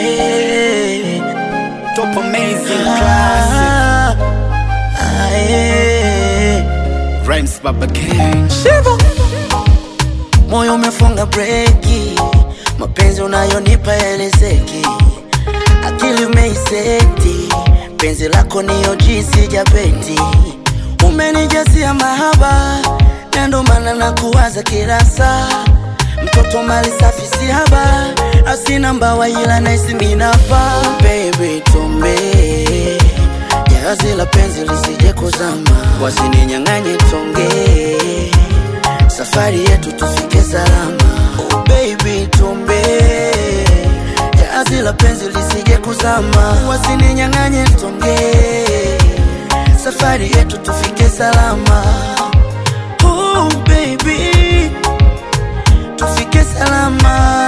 Aye. Top amazing classic. Aye. Rhymes Baba King. Shivo. Moyo umefunga breki, mapenzi unayonipa elezeki, akili umeiseti, penzi lako niyo jinsi japeti, umenijasia mahaba, na ndo maana nakuwaza kila saa, mtoto mali safi si haba, asina mbawa ila naisi minapa, baby tumbe jahazi la penzi lisije kuzama, wasininyang'anye tonge safari yetu tufike salama. Oh baby, tumbe jahazi la penzi lisije kuzama, wasininyang'anye tonge, safari yetu tufike salama. Oh baby, tufike salama.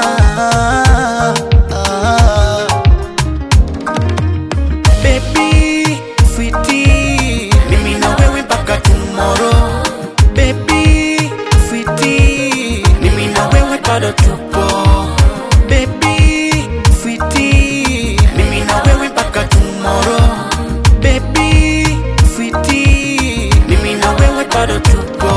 Baby, sweetie, mimi na wewe mpaka tomorrow. Baby, sweetie, mimi na wewe bado tupo. Baby, sweetie, mimi na wewe mpaka tomorrow. Baby, sweetie, mimi na wewe bado tupo.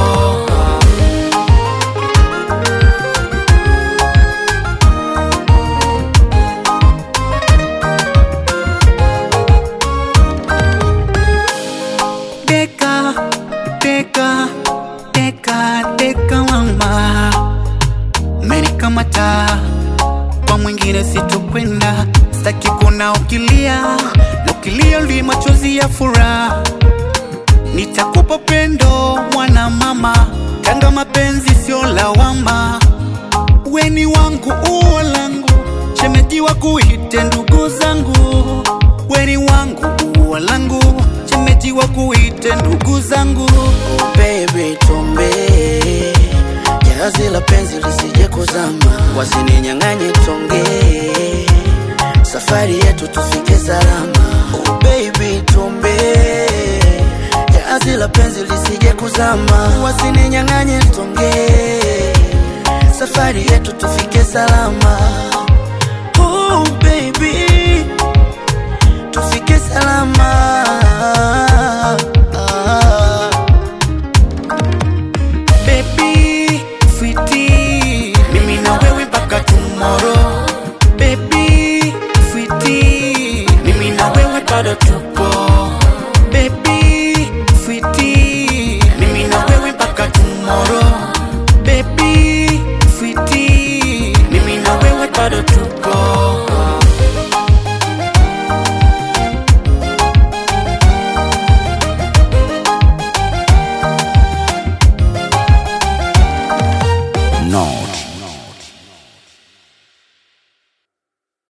Deka, deka, deka, deka mama, umenikamata kwa mwingine sitokwenda, sitaki kuna ukilia na ukilia li machozi ya furaha, nitakupa pendo mwana mama, kanga mapenzi sio lawama, weni wangu uo langu, shemeji wa kuite ndugu zangu, weni wangu uo langu, shemeji wa kuite ndugu zangu. Oh baby, tumbe jahazi la penzi lisije kuzama, wasininyang'anye tonge, safari yetu tufike salama. Oh baby, tumbe jahazi la penzi lisije kuzama, wasininyang'anye tonge, safari yetu tufike salama.